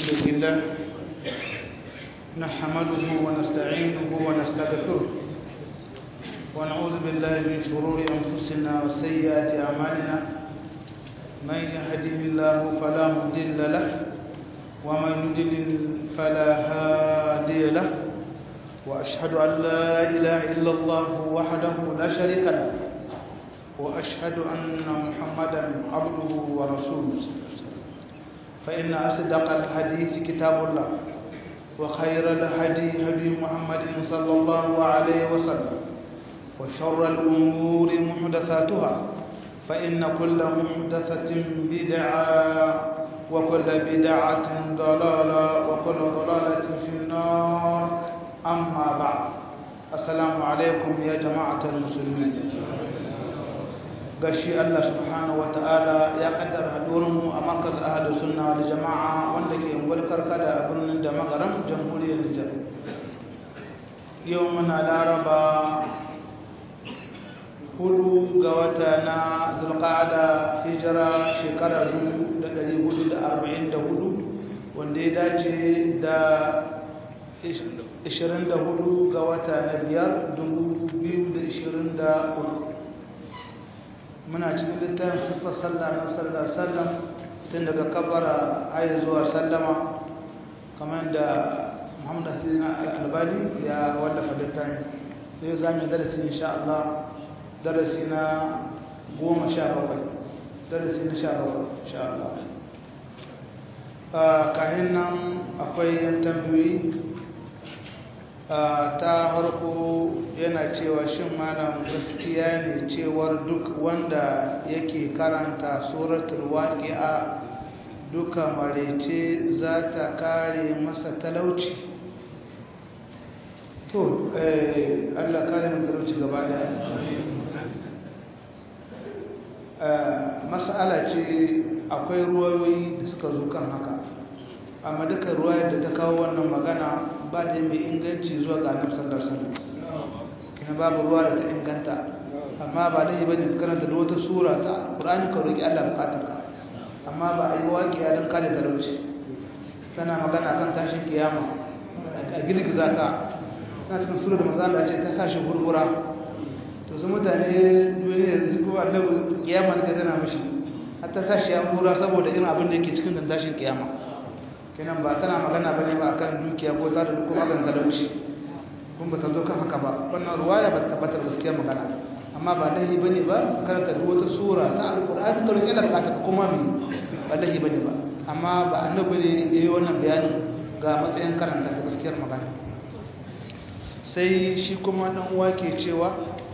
لله نحمده ونستعينه ونستغفره ونعوذ بالله من شرور أنفسنا وسيئات أعمالنا من يهده الله فلا مضل له ومن يضلل فلا هادي له وأشهد أن لا إله إلا الله وحده لا شريك له وأشهد أن محمدا عبده ورسوله فإن أصدق الحديث كتاب الله وخير الهدي هدي محمد صلى الله عليه وسلم وشر الأمور محدثاتها فإن كل محدثة بدعة وكل بدعة ضلالة وكل ضلالة في النار أما بعد السلام عليكم يا جماعة المسلمين gashi Allah subhanahu wataala ya kaddara hadurinmu a markaz ahlus sunna wal jamaa wanda ke ungwar karkada a birnin da magaram jamhuriyar Nijar yau muna laraba hudu ga wata na zulqa'ada hijira shekara 1444 wanda ya dace da 24 ga wata na biyar 2023 muna cikin littafin siffar sallah na sallar sallam tun daga kabara ayi zuwa sallama kamar da muhammadu hassan al-albani ya wallafa littafin zai za mu darasi insha Allah darasi na goma sha bakwai darasi na sha bakwai insha Allah kayan nan akwai yan tambayoyi ta harko yana cewa shin malam gaskiya ne cewar duk wanda yake karanta suratul waqi'a duka marece za ta kare masa talauci to eh Allah kare mu talauci gaba da mas'ala ce akwai ruwayoyi da suka zo kan haka amma duka ruwayar da ta kawo wannan magana ba da mai inganci zuwa ga annabi sallallahu alaihi wasallam kina babu ruwa da ta inganta amma ba dai bane karanta da wata sura ta Qur'ani ka roki Allah bukatar ka amma ba ai waqiya dan kare talauci tana magana kan tashin kiyama a girgiza ka na cikin sura da manzo Allah ce ta tashi gurgura to su mutane duniya su ko annabi kiyama da tana mishi hatta tashi ya gura saboda irin abin da yake cikin dandashin kiyama kenan ba tana magana bane ba akan dukiya ko ta da kuma kan talauci kun ba ta zo kan haka ba wannan ruwaya ba ta tabbatar gaskiya magana amma ba lahi bane ba karanta duk wata sura ta alqur'ani to rike da ka kuma mi ba lahi bane ba amma ba annabi ne yayi wannan bayanin ga matsayin karanta da gaskiyar magana sai shi kuma dan uwa ke cewa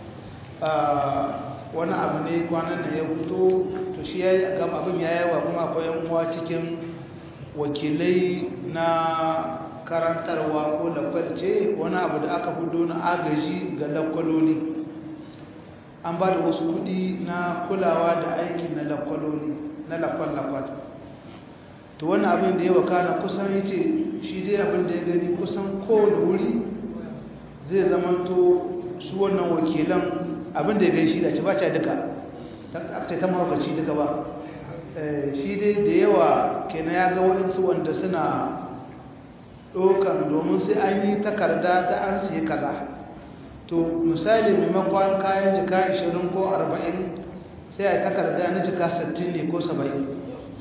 wani abu ne kwanan nan ya fito to shi ya ga abin ya yawa kuma akwai yan uwa cikin wakilai na karantarwa ko lakwalce wani abu da aka hudu na agaji ga lakwaloli an ba da wasu kudi na kulawa da aiki na lakwaloli na lakwal-lakwal to wani abin da ya wakana kusan ya ce shi dai abin da ya gani kusan kowane wuri zai zamanto su wannan wakilan abin da ya gani shi da ci ba ca duka ta ta mahaukaci duka ba shi dai da yawa kenan ya ga waɗansu wanda suna ɗaukan domin sai an yi takarda ta an siya kaza to misali maimakon kayan jika 20 ko 40 sai a takarda na jika 60 ne ko 70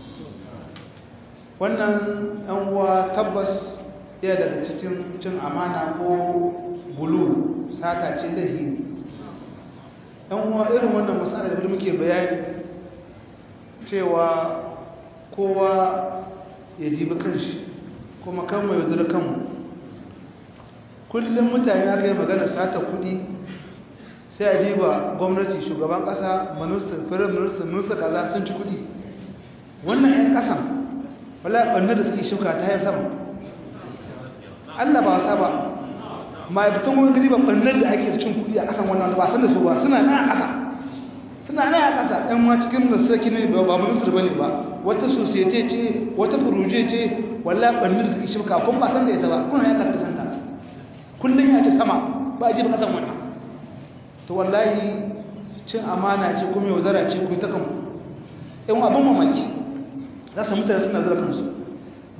wannan yan uwa tabbas ya daga cikin cin amana ko bulu sata ce da hini yan uwa irin wannan matsala da muke bayani cewa kowa ya dibi kanshi kuma kan mai yaudar kanmu kullum mutane aka yi magana sata kudi sai a diba gwamnati shugaban kasa minister firin minister minister kaza sun ci kudi wannan 'yan kasan wala ɓannar da suke shuka ta yin sama allah ba wasa ba ma'aikatan wani gari ba ɓannar da ake cin kudi a kasan wannan ba san da su ba suna nan a kasa suna nan a ƙasa ɗan ma cikin sarki ne ba ba minister ba ne ba wata societe ce wata furuje ce walla ɓannin da suke shirka kun ba san da ita ba kuna ya kaka da santa kullum ya ce sama ba a ji ba kasan wannan to wallahi cin amana ce kuma yaudara ce ku ta kanku ɗan abin mamaki za su mutane suna zura kansu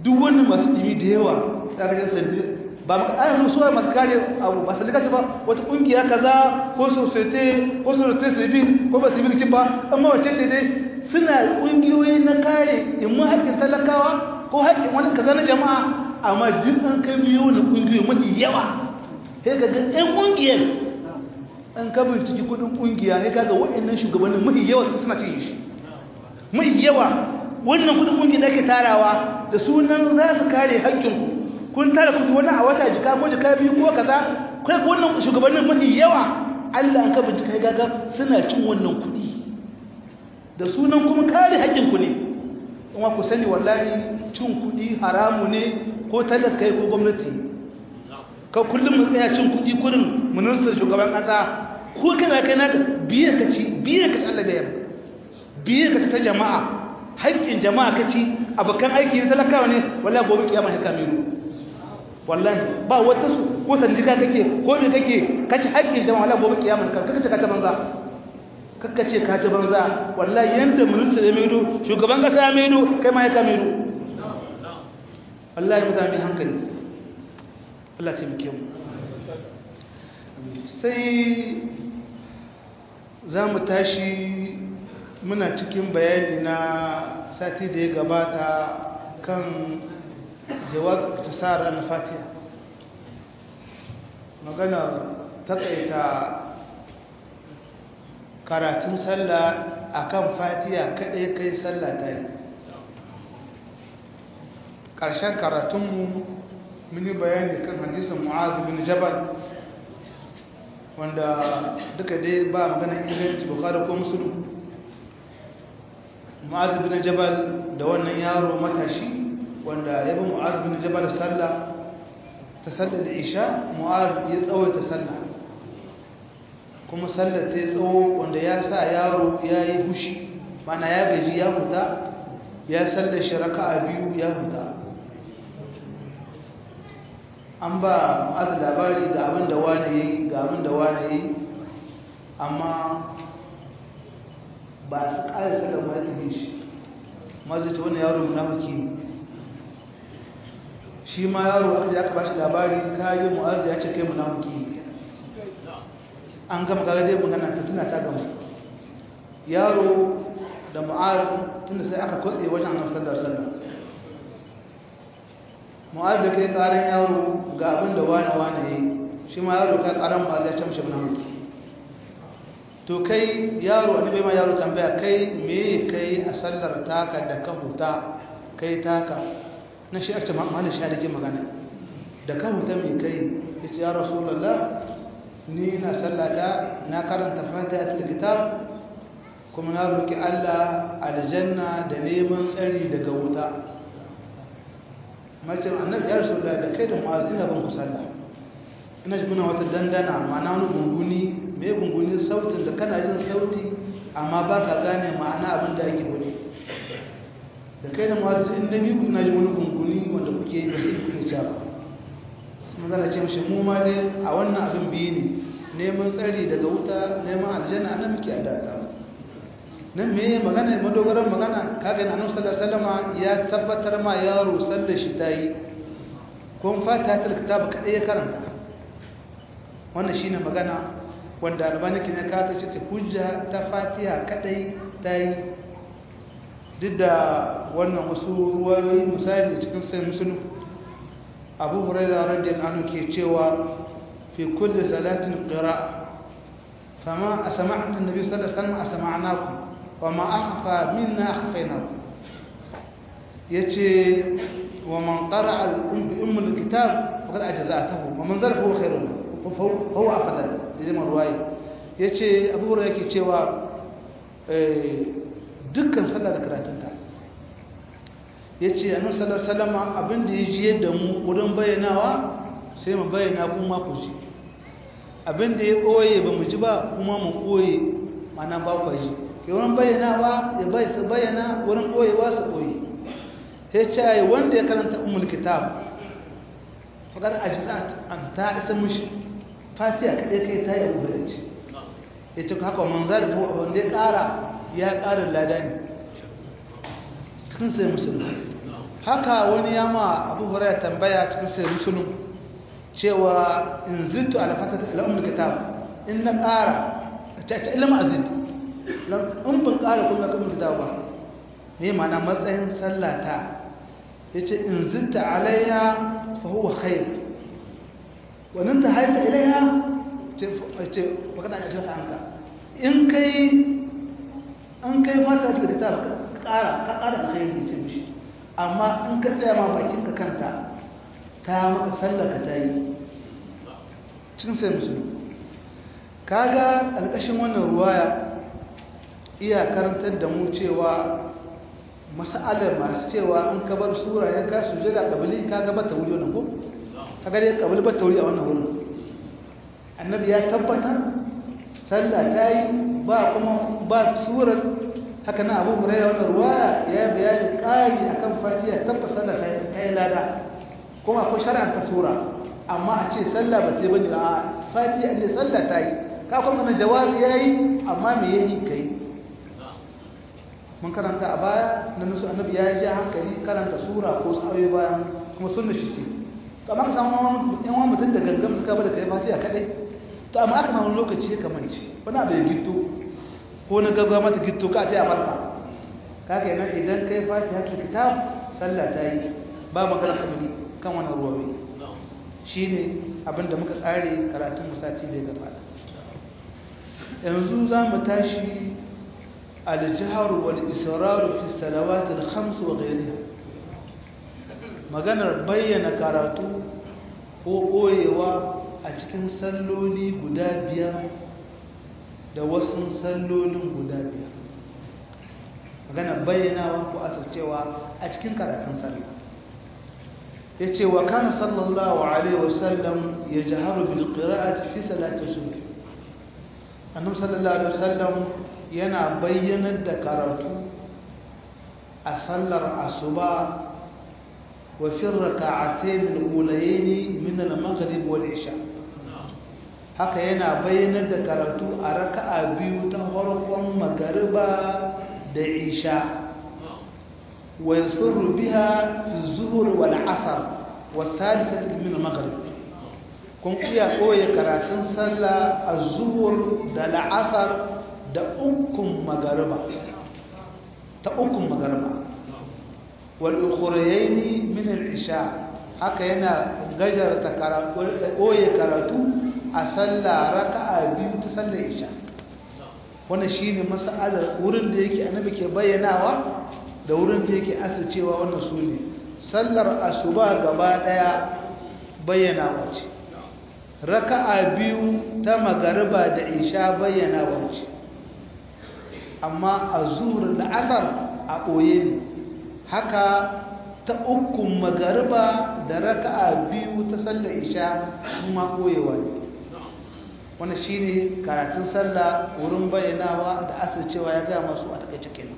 duk wani masu dimi da yawa za ka jan sandi ba maka ana zuwa suwa masu kare abu ba sallika ce ba wata kungiya kaza ko societe ko societe civil ko ba civil ce ba amma wace ce dai suna kungiyoyi na kare imma haƙƙin talakawa ko haƙƙin wani kaza na jama'a amma duk an kai biyo na kungiyoyi mafi yawa sai ga ɗan kungiyar an ka binciki kudin kungiya sai kaga waɗannan shugabannin mafi yawa suna cin shi mafi yawa wannan kudin kungiya da ake tarawa da sunan za su kare haƙƙinku kun tara kudi wani a wata jika ko jika biyu ko kaza kai ko wannan shugabannin mafi yawa Allah an ka bincika gaga suna cin wannan kudi da sunan kuma kare haƙƙinku ne kuma ku sani wallahi cin kudi haramu ne ko talakai ko gwamnati ka kullum mu tsaya cin kudi kurin ministan shugaban ƙasa ko kana kai naka biye ka ci biye ka ci Allah da yamma biye ka ta jama'a haƙƙin jama'a ka ci abokan aiki na talakawa ne wallahi gobe kiyama sai ka miro wallahi ba wata su ko sanjika kake ko da kake kaci haƙƙin jama'a wallahi gobe kiyama ka kace ka ta banza kakka ce ka ta banza wallahi yanda ministan ya miro shugaban ƙasa ya miro kai ma ya ka miro wallahi mu zami hankali Allah ta muke mu sai za mu tashi muna cikin bayani na sati da ya gabata kan jawab iktisar al-fatiha magana takaita karatun sallah akan fatiha kadai kai sallah ta yi ƙarshen karatunmu mun yi bayani kan hadisin mu'az bin jabal wanda duka dai ba maganar inganci bukhari ko muslim mu'az bin jabal da wannan yaro matashi wanda ya bi mu'az bin jabal sallah ta sallar isha mu'az ya tsawaita sallah kuma sallar ta yi tsawo wanda ya sa yaro ya yi hushi mana ya gaji ya fita ya sallar shi raka'a biyu ya fita an ba mu'az labari ga abin da wani ya yi ga abin da wani ya yi amma ba su ƙara sallar ma ya tafi shi mazita wani yaro munafiki ne shi ma yaro aka ji aka bashi labari kayi mu'azzi ya ce kai munafiki an gama kaga dai magana fitina ta gama yaro da mu'azzi tunda sai aka kwatse wajen annabi sallallahu alaihi wasallam mu'azzi kai karan yaro ga abin da wani wani yayi shi ma yaro kai karan mu'azzi ya ce mishi munafiki to kai yaro annabi ma yaro tambaya kai me kai a sallar taka da ka huta kai taka na shi ake ma'amala shi da ke magana da ka huta mai kai ya ce ya rasulallah ni na sallata na karanta fatiha ta kitab kuma na roƙi Allah aljanna da neman tsari daga wuta mace annabi ya rasulallah da kai da mu'azin da ban ku sallah ina ji kuna wata dandana ma'ana wani gunguni mai gunguni sautin da kana jin sauti amma ba ka gane ma'ana abin da ake wani da kai da mu'azin in na biyu kuna ji wani gunguni wanda kuke yi ba sai kuke ca ba sun zana ce mashi mu ma dai a wannan abin biyu ne neman tsari daga wuta neman aljanna nan muke adata nan me magana madogaran magana kaga na annabi sallallahu alaihi wasallam ya tabbatar ma yaro sallar shi tayi kun fata ta kitab kadai ya karanta wannan shine magana wanda albani kin ya kata ce hujja ta fatiha kadai tayi duk da wannan wasu ruwayoyi misali cikin sai musulun abu huraira radiyallahu anhu ke cewa fi kulli salatin qira'a fama asma'na annabi sallallahu alaihi wasallam asma'nakum wa ma akhfa minna akhfaynakum yace wa man qara'a al-um bi umm al-kitab faqad ajza'atahu wa man zarfa khairun lahu fa huwa afdal da ruwaya yace abu huraira yake cewa dukkan sallah da karatunta ya ce a nasarar salama abinda ya jiye da mu wurin bayyanawa sai mu bayyana kuma ku ji abinda ya ɓoye ba mu ji ba kuma mu ɓoye mana ba ku ji ke wurin bayyanawa ya bai su bayyana wurin ɓoyewa su ɓoye ya ce a yi wanda ya karanta umar kitab faɗar a jizat an ta isa mushi fatiya kaɗai kai ta yi abu da ce ya ce haka manzar da wanda ya ƙara ya ƙarin lada ne cikin sai musulmi haka wani yama abu hurairah tambaya cikin sai musulun cewa in zittu ala fatata ala ummul kitab in na ƙara ta ta ilma azid in ban ƙara kuma kan kitab ba me ma'ana matsayin sallata yace in zitta alayya fa huwa khair wa nan tahaita ilayha ce ce baka da ajiyar anka in kai an kai mata da kitab ka ƙara ka ƙara alkhairi ce mishi amma in ka tsaya ma bakin ka kanta ta maka sallaka ta yi cikin sai musulmi kaga alƙashin wannan ruwaya iya karantar da mu cewa mas'alar masu cewa in ka bar sura ya ka su jira kabili ka ga bata wuri wannan ko ka ga dai kabili bata wuri a wannan wurin annabi ya tabbatar sallah ta yi ba kuma ba surar haka na abu hurairah wannan ruwaya ya bayani ƙari akan fatiha tabbas sallah ta yi lada kuma akwai shari'ar ta sura amma a ce sallah ba ta yi bane a fatiha ne sallah ta yi ka kuma na jawabi yayi amma me yayi kai mun karanta a baya na nusu annabi ya ji hankali karanta sura ko sa'o'i bayan kuma sunna shi ce to amma ka samu yan wani mutum da gangan suka bada kai fatiha kadai to amma aka wani lokaci ya kamanci wani abu ya gitto ko na gaggawa mata gitto ka ta yi a farka ka kenan idan kai fatiha ta kitab sallah ta yi ba magana kabili kan wani ruwawi shi ne abinda muka tsare karatun musati da ya gabata yanzu za mu tashi aljiharu wal israru fi salawatul khams wa ghayriha maganar bayyana karatu ko koyewa a cikin salloli guda biyar da wasu sallolin guda biyar maganar bayyanawa ko asircewa a cikin karatun sallah ya ce wa kan sallallahu alaihi wasallam ya jaharu bil qira'ati fi salati subh annabi sallallahu alaihi wasallam yana bayyanar da karatu a sallar asuba wa fi rak'atayn al-ulayayn min al-maghrib wal isha haka yana bayyanar da karatu a raka'a biyu ta farkon magariba da isha ويسر بها في الظهر والعصر والثالثة من المغرب kun iya koya karatun sallah a zuhur da la'asar da ukun magariba ta ukun magariba wal ukhrayaini min al isha haka yana gajarta koya karatu a sallah raka'a biyu ta sallar isha wannan shine mas'alar wurin da yake annabi ke bayyanawa da wurin da yake cewa wannan su ne sallar asuba gaba daya bayyana wace raka'a biyu ta magariba da isha bayyana wace amma a zuhur da asar a ɓoye ne haka ta ukun magariba da raka'a biyu ta sallar isha su ma ɓoyewa ne wannan shine karatun sallah wurin bayyanawa da asircewa ya gaya masu a takaice kenan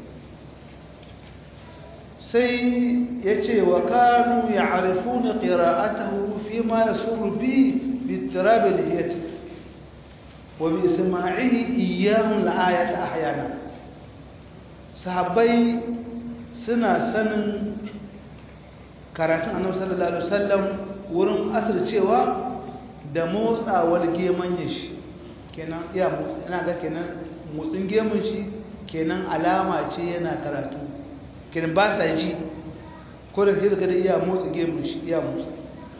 sai ya ce wa kanu ya arifu na ƙira'atahu fi ma ya suru bi bitirabil hiyati wa bi isma'ihi iyahun la'ayata a hayana sahabbai suna sanin karatun annabi sallallahu alaihi wasallam wurin asircewa da motsawar geman shi kenan iya motsi ina ga kenan motsin gemun shi kenan alama ce yana karatu kenan ba sa ji ko da sai suka da iya motsa gemun shi iya motsa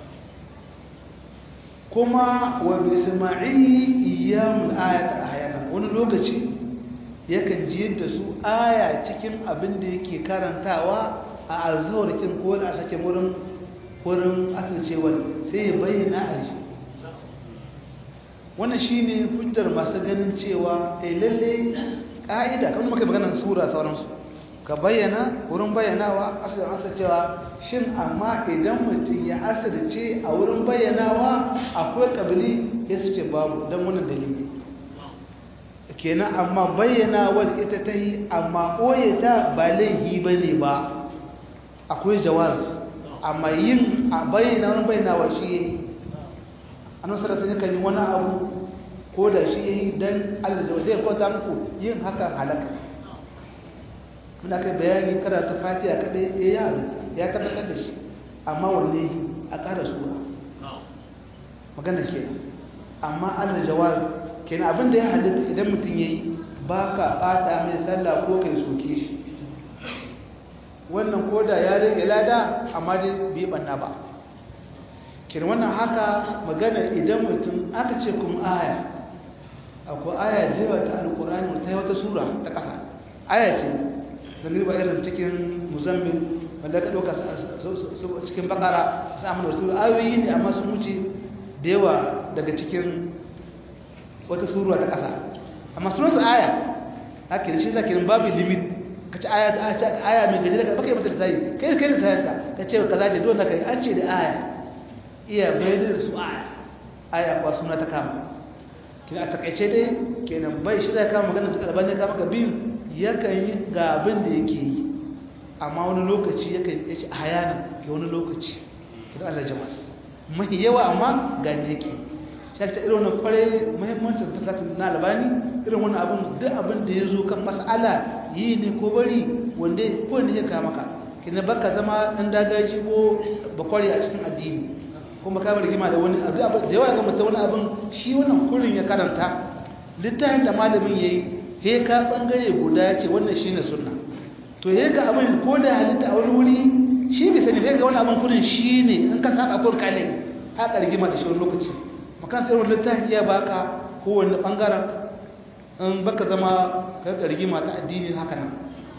kuma wa bisma'i iyamul ayata ahyana wani lokaci yakan ji yadda su aya cikin abin da yake karantawa a alzawarkin ko da a sake wurin wurin asircewar sai ya bayyana a shi wannan shine hujjar masu ganin cewa eh lalle ka'ida kan muka magana sura sauransu ka bayyana wurin bayyanawa asirin asa cewa shin amma idan mutum ya asirce a wurin bayyanawa akwai kabili ya su ce babu don wannan dalili kenan amma bayyanawar ita ta yi amma ɓoye ta ba laihi ba ne ba akwai jawaz amma yin a bayyana wurin bayyanawa shi ya yi annan sarasa ne kan yi wani abu ko da shi ya yi don allah zai kwata muku yin hakan halaka muna kai bayani karanta fatiha kadai ya yi halitta ya tabbatar da shi amma wanne a ƙara sura magana kenan amma allah jawaz kenan abin da ya halitta idan mutum ya yi ba ka ɓata mai sallah ko kai soke shi wannan koda ya rage lada amma dai bai banna ba kenan wannan haka magana idan mutum aka ce kuma aya akwai aya da yawa ta alkurani ta yi wata sura ta ƙasa aya ce da ba irin cikin muzammil wanda ka ɗauka cikin bakara su amma da sura ayoyi ne amma sun wuce da yawa daga cikin wata sura ta ƙasa amma sunansu aya haka da shi za kirin babu limit ka ci aya aya mai gaji daga baka yi mata da tayi kai kai da tayarka ka ce ka zaje dole kai an ce da aya iya bayyana da su aya aya kuwa suna ta kama kina a takaice dai kenan bai shi zai kama magana ta karban ya kama ka biyu yakan yi ga abin da yake yi amma wani lokaci yakan yi ci a hayana ga wani lokaci kidan Allah jama'a mahi yawa amma ga ne yake shi ta irin wannan kware muhimmancin fasatin na albani irin wannan abin duk abin da ya zo kan mas'ala yi ne ko bari wanda ko ne ya kama ka kina baka zama dan dagaji ko bakwari a cikin addini kuma ka rigima da wani abu da yawa ga mutum wani abin shi wannan kurin ya karanta littafin da malamin yayi he ka bangare guda ce wannan shine sunna to he ga abin ko da halitta a wani wuri shi bai sani he ga wani abin kurin shine in ka saba kun kale haka rigima da shi wani lokaci makan irin littafin iya baka kowanne bangaren in baka zama ka rigima ta addini haka nan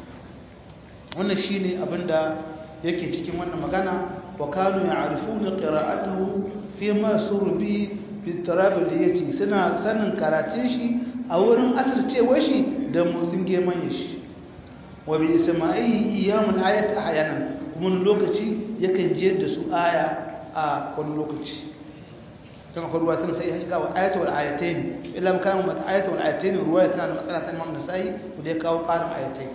wannan shine abinda yake cikin wannan magana wa kanu ya'rifuna qira'atahu fi ma surbi fi tarabil yati suna sanin karatun shi a wurin asircewar shi da motsin geman shi wa bi isma'i iyamun ayat ahyanan kuma lokaci yakan je da su aya a wani lokaci كما قال رواية سيئة هيك أو آية والآيتين إلا ما كانوا مت آية والآيتين رواية عن مسألة الإمام النسائي وديك أو قال آيتين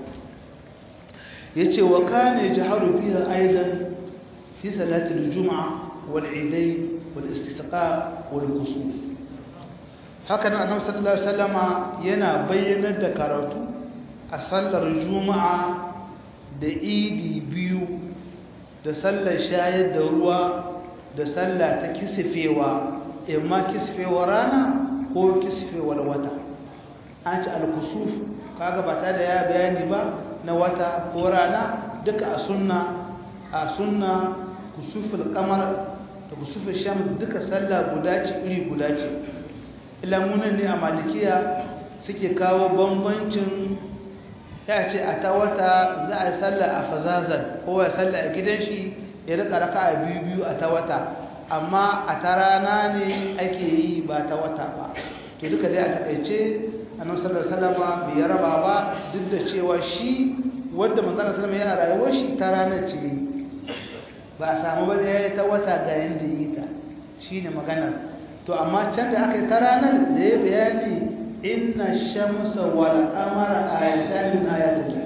يتي وكان يجهر فيها أيضا في صلاة الجمعة والعيدين والاستسقاء والكسوف هكذا النبي صلى الله عليه وسلم ينا بين الدكارات أصلى الجمعة da idi biyu da sallar shayar da ruwa da sallah ta kisifewa imma kisfewar rana ko kisfewar wata an ci alkusuf kaga ba ta da ya bayani ba na wata ko rana duka a sunna a sunna kusuful kamar da kusuful sham duka sallah guda ce iri guda ce ilamunan ne a malikiya suke kawo bambancin ya ce a ta wata za a yi sallah a fazazan ko ya sallah a gidan shi ya rika raka a biyu biyu a ta wata amma a ta rana ne ake yi ba ta wata ba to duka dai a takaice annabi sallallahu alaihi wasallam bai raba ba duk da cewa shi wanda manzon sallallahu alaihi wasallam rayuwar shi ta rana ce ba a samu ba da ta wata ga yanda yi ta shine maganar to amma can da aka yi ta ranar da ya bayani inna shamsa wal qamara ayatan min ayatillah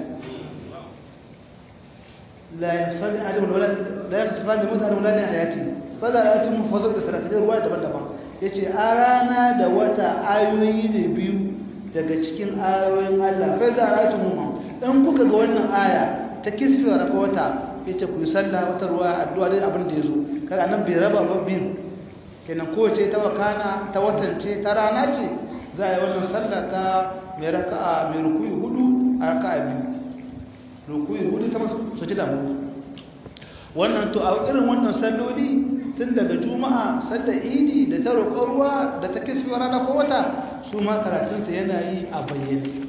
la yafadi adam wala la yafadi mutan wala la hayati fala ayatum mufassil da salatin ruwa daban-daban yace a rana da wata ayoyi ne biyu daga cikin ayoyin Allah fa za ayatum mu dan kuka ga wannan aya ta kisfi wa wata yace ku yi sallah wata ruwa addu'a dai abin da yazo kaga nan bai raba babbin kenan kowace ta wakana ta watance ta rana ce za a yi wannan sallah ta mai raka'a mai rukuyi hudu a raka'a biyu rukuyi hudu ta masu soci da hudu wannan to a irin wannan salloli tun daga juma'a sallar idi da ta roƙon ruwa da ta kisfi rana ko wata su ma karatunsa yana yi a bayyane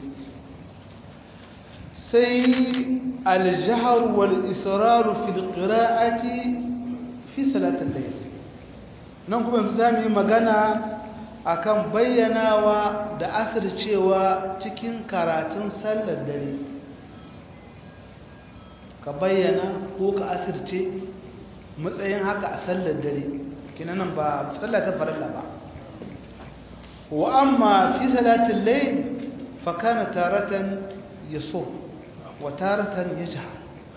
sai aljahar wal israru fil qira'ati fi salatin layl nan kuma yanzu zamu yi magana akan bayyanawa da asircewa cikin karatun sallar dare ka bayyana ko ka asirce matsayin haka a sallar dare kinanan ba sallar ta farilla ba wa amma fi salatin layl fa kana taratan yaso wa taratan yajhar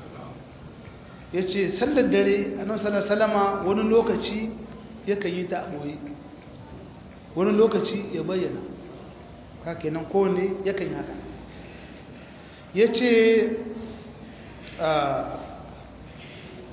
yace sallar dare annabi sallallahu alaihi wasallama wani lokaci yakan yi ta boye wani lokaci ya bayyana ka kenan kowane yakan yi haka ya ce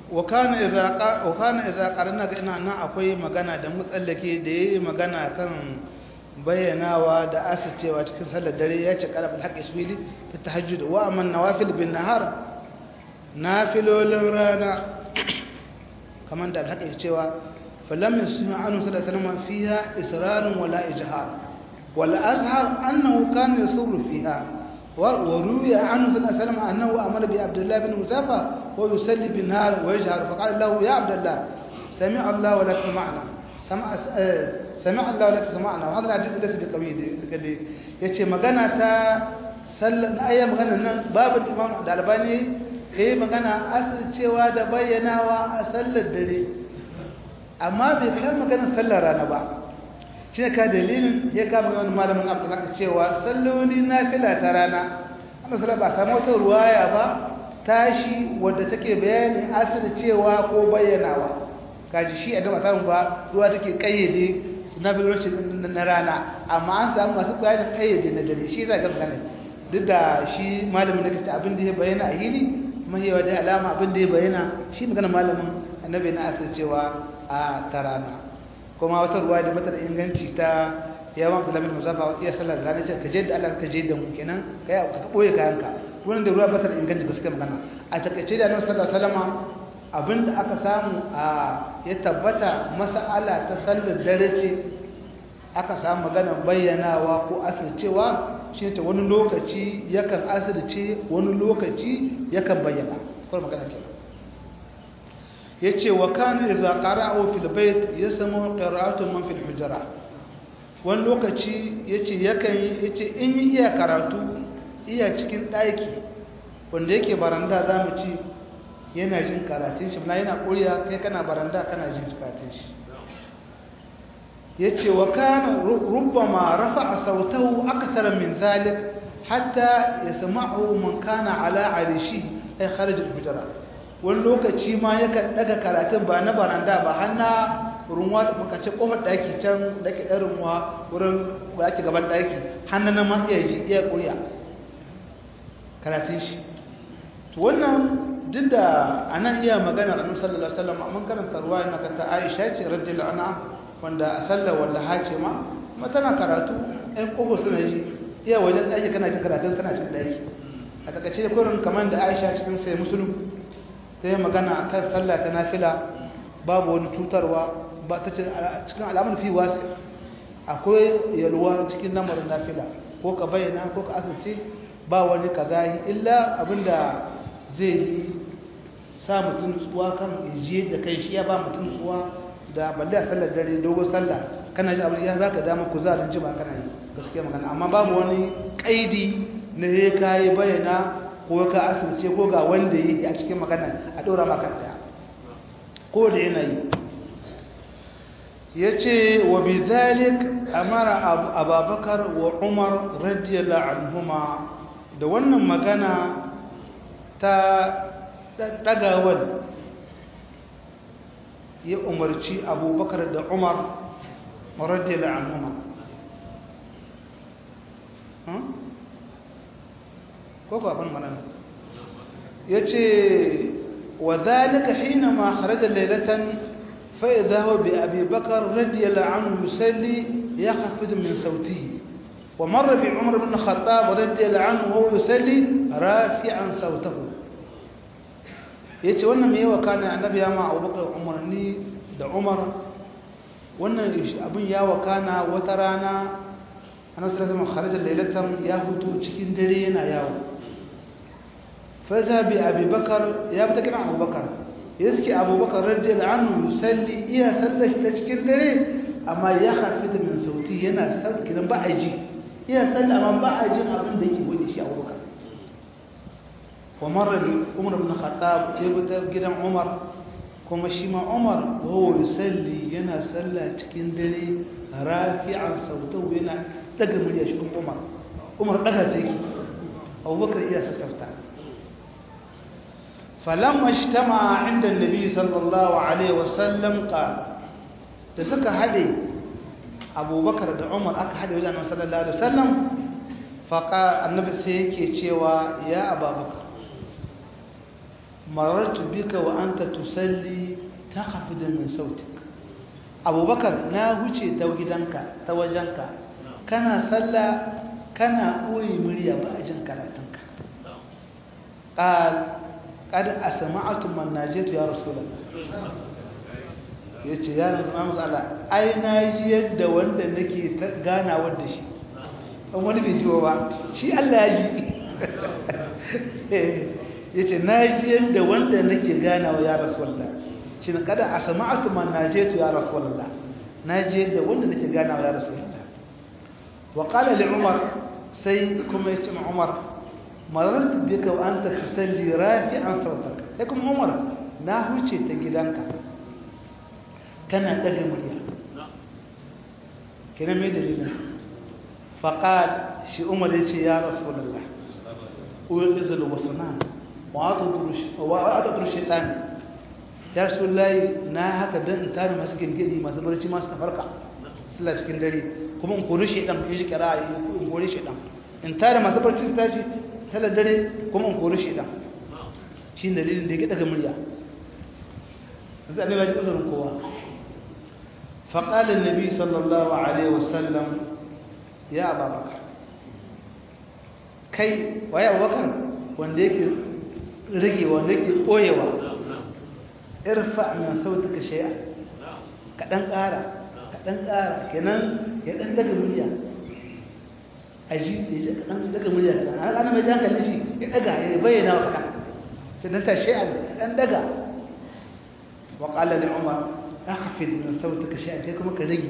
wakana iza karna ga ina nan akwai magana da mutsallake da yayi magana kan bayyanawa da asacewa cikin sallar dare ya ce qalbul haqqi isbili fi tahajjud wa amman nawafil bin nahar nafilolin rana kaman da haka cewa falam yasmi anhu sallallahu alaihi wasallam fiha israrun wala ijhar wal azhar annahu kana yusirru fiha وروي عنه صلى الله عليه وسلم أنه أمر بعبد الله بن مسافة ويصلي بالنهار ويجهر فقال له يا عبد الله سمع الله ولك سمعنا سمع سمع الله ولك سمعنا وهذا الحديث ليس بقوي yace magana ta sallan aya magana nan babu imam da albani eh magana asal cewa da bayyanawa a sallar dare amma bai kai magana sallar rana ba shi ka dalilin ya kama wani malamin abu zaka cewa salloli na fila ta rana amma sallah ba samu wata ruwaya ba tashi wadda take bayani asali cewa ko bayyanawa kaji shi a gaba samu ba ruwa take kayyade na filolci na rana amma an samu masu bayanin kayyade na dare shi za ga magana duk da shi malamin da kace abin da ya bayyana a hili mahiyawa da alama abin da ya bayyana shi magana malamin annabi na asali cewa a ta rana kuma wata ruwa da mata da inganci ta yawan abdullahi musafa iya sallar rana ce ka je da Allah ka je da mu kenan kai ka boye kayanka wannan da ruwa bata da inganci gaskiya magana a takaice da Annabi sallallahu alaihi wasallam abinda aka samu a ya tabbata mas'ala ta sallar dare ce aka samu magana bayyanawa ko asircewa shine ta wani lokaci yakan asirce wani lokaci yakan bayyana ko magana kenan yace wa kana idza qara'u fil bayt yasmu qira'atu man fil hujra wani lokaci yace yakan yace in iya karatu iya cikin daki wanda yake baranda zamu ci yana jin karatun shi yana kuriya kai kana baranda kana jin karatun shi yace wa kana rubbama rafa'a sautahu akthara min zalik hatta yasma'u man kana ala arishi ay kharij al hujra wani lokaci ma yakan daga karatun ba na baranda ba har na runwa da muka ce kofar daki can da ke ɗan runwa wurin da ake gaban daki hannu na ma iya ji iya ƙuriya karatun shi to wannan duk da a nan iya magana annabi sallallahu alaihi wasallam mun karanta ruwa na kanta Aisha ce radiyallahu anha wanda a sallar wanda hace ma kuma tana karatu ɗan kofar suna ji iya wajen daki kana cikin karatun tana cikin daki a takaice da kurin kamar da Aisha cikin sai musulun ta yi magana a kan sallah ta nafila babu wani cutarwa ba ta cikin alamun fi wasu akwai yalwa cikin lamarin nafila ko ka bayyana ko ka asirce ba wani ka zahi illa abinda zai yi sa mutum tsuwa kan ijiye da kai shi ya ba mutum tsuwa da balle a sallar dare dogon sallah kana ji abin ya za ka dama kuzarin jima kana yi gaskiya magana amma babu wani kaidi na ya kayi bayyana ko ka asirce ko ga wanda yi a cikin magana a ɗora maka ɗaya ko da yanayi ya ce wa bi zalik amara ababakar wa umar radiyallahu anhuma da wannan magana ta ɗagawar ya umarci abubakar da umar radiyallahu anhuma ko ko abin mana yace wa zalika hina ma kharaja laylatan fa idha huwa bi abi bakr radiyallahu anhu yusalli yakhfid min sawtihi wa marra bi umar ibn khattab radiyallahu anhu huwa yusalli rafi'an sawtahu yace wannan me yawa kana annabi ya ma abubakar umarni da umar wannan abin ya wakana wata rana annabi sallallahu alaihi wasallam kharaja laylatan ya hutu cikin dare yana yawo فذا بأبي بكر يا بتكلم أبو بكر يسكي أبو بكر رضي الله عنه يصلي إيا سلش تشكيل دري أما يخفض من صوتي هنا استوت كده بأجي إيا سل أما بأجي أبن ديكي ودي شيء أبو بكر ومر عمر بن الخطاب يبدأ كده عمر كما شيما عمر وهو يصلي ينا سلا تشكيل دري رافعا صوته هنا دقم لي شكم عمر عمر دقا تيكي أبو بكر إيا سسرتا فلما اجتمع عند النبي صلى الله عليه وسلم قال تسكى هدي أبو بكر da Umar aka hade wajen Annabi sallallahu alaihi wasallam faqa annabi sai yake cewa ya Abu Bakar marartu bika wa anta tusalli takhfidu min sautik abubakar na huce ta gidanka ta wajenka kana sallah kana ɓoye murya ba a jin karatunka ƙad a sama'atun mannajetu ya rasulallah ya ce ya rasu mamus Allah ai na ji yadda wanda nake ganawa da shi an wani bai jiwa ba shi Allah ya ji ya ce na ji yadda wanda nake ganawa ya rasulallah shi na kada a sama'atun mannajetu ya rasulallah na ji yadda wanda nake ganawa ya rasulallah wa ƙala li umar sai kuma ya ce ma umar marartu bika wa anta tusalli rafi'an sautaka sai kuma umar na huce ta gidanka kana daga murya kina mai dalilin faqal shi umar ya ce ya rasulullah uyul izal wasnan wa atadrush wa atadrush shaytan ya rasulullah na haka dan in tare masu gingidi masu barci masu tafarka sallah cikin dare kuma in kori shaytan ya shi kira in kori shaytan in tare masu barci su tashi sallar dare kuma in kori shaytan shi dalilin da ya daga murya zai annabi ya ji uzurin kowa فقال النبي صلى الله عليه وسلم يا أبا بكر كي ويا أبو بكر وانديك رجي وانديك قويوا ارفع من صوتك شيئا كدن قارا كدن قارا كنان يدن دغ مليا aji yaji kadan daga murya kadan ana mai jan kalle shi ya daga ya bayyana wa kadan sai dan ta shay'an kadan daga wa qala li umar akhfid min sautuka shay'an kai kuma ka rage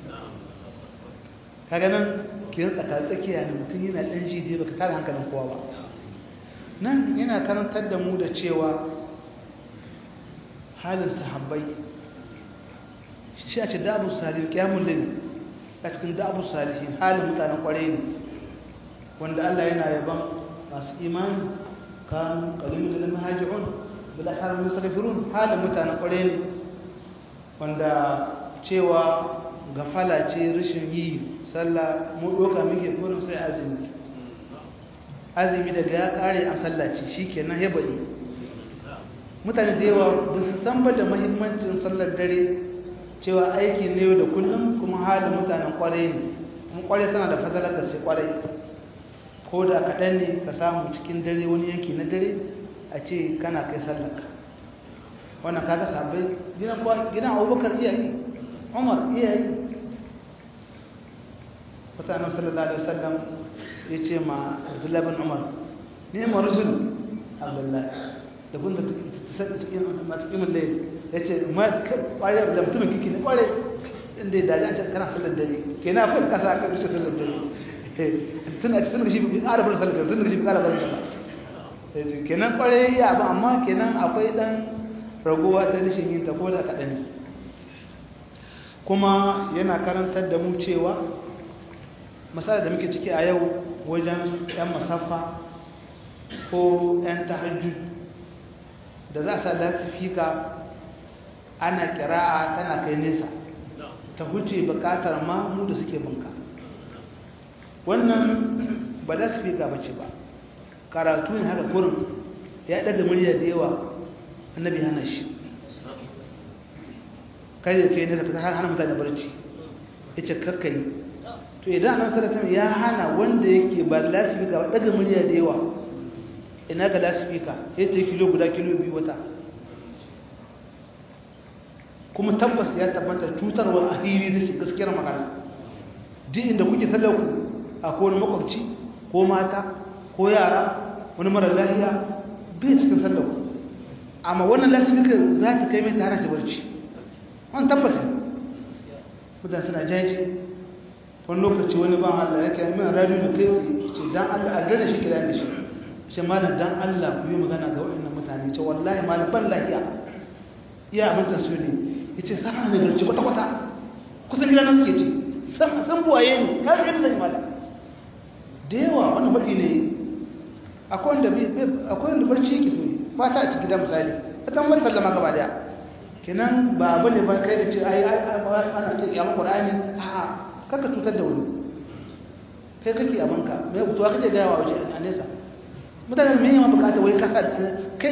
kaga nan kin tsaka tsakiya ne mutum yana dan ji dai baka tare hankalin kowa ba nan yana karantar da mu da cewa halin sahabbai shi a ce da'abu salihin qiyamul layl a cikin da'abu salihin halin mutanen kwarai ne wanda Allah yana yaban masu imani kan qalimun lil muhajirun bil ahram mustaghfirun halin mutanen kwarai ne wanda cewa gafala ce rashin yi sallah mu doka muke kurin sai azumi azumi daga ya kare a sallah ce shikenan ya bai mutane da yawa ba su san ba da muhimmancin sallar dare cewa aiki ne da kullum kuma halin mutanen kwarai ne kuma kwarai tana da fadalar da sai kwarai ko da kaɗan ne ka samu cikin dare wani yanki na dare a ce kana kai sallarka wannan kaga sabai gidan kuwa gidan abubakar iyayi umar iyayi mutanen sallallahu alaihi wasallam ya ce ma abdullahi bin umar ne ma rujul abdullahi da kun da matuƙimin da ya ce ma ƙware da mutumin kiki ne ƙware inda ya daji a can kana sallar dare ke na akwai kasa aka rushe sallar dare tun a cikin shi bi ƙara bar sallar dare tun da shi bi ƙara bar sallar kenan ƙware ya ba amma kenan akwai ɗan ragowa ta rashin yin tabo da kaɗan kuma yana karantar da mu cewa misali da muke ciki a yau wajen 'yan masaffa ko 'yan tahajjud da za a sa lasifika ana kira'a tana kai nesa ta huce bukatar mamu da suke bunka wannan ba lasifika ba ce ba karatu ne haka kurin ya daga murya da yawa annabi hana shi kai da kai ne ka hana mutane barci yace kakkai to idan annabi sallallahu alaihi ya hana wanda yake ba lasifika ba daga murya da yawa ina ga lasifika yace kilo guda kilo biyu wata kuma tabbas ya tabbata cutarwa a hili da gaskiyar magana duk inda kuke sallar ku a ko wani makwabci ko mata ko yara wani mara lahiya bai cikin sallar ku amma wannan lasifika za ta kai mai tare da barci wani tabbas mutane suna jaji wani lokaci wani ban Allah ya kai min radio da kai ce dan Allah a gane shi kira da shi ce malam dan Allah ku yi magana ga waɗannan mutane ce wallahi malam ban lahiya iya abin ta su ne yace sana ne garci kwata kwata kusan gidan nan suke ce san san buwaye ne ka ga sani malam da yawa wannan baki ne akwai wanda akwai wanda barci yake so fata a cikin gidan misali ta wani sallama gaba daya kenan ba abu ne ba kai da ce ai ana ce ya Qur'ani a'a kaka cutar da wani kai kake abinka mai mutuwa kake gaya wa waje a nesa mutane mai yawan bukata wai kasa kai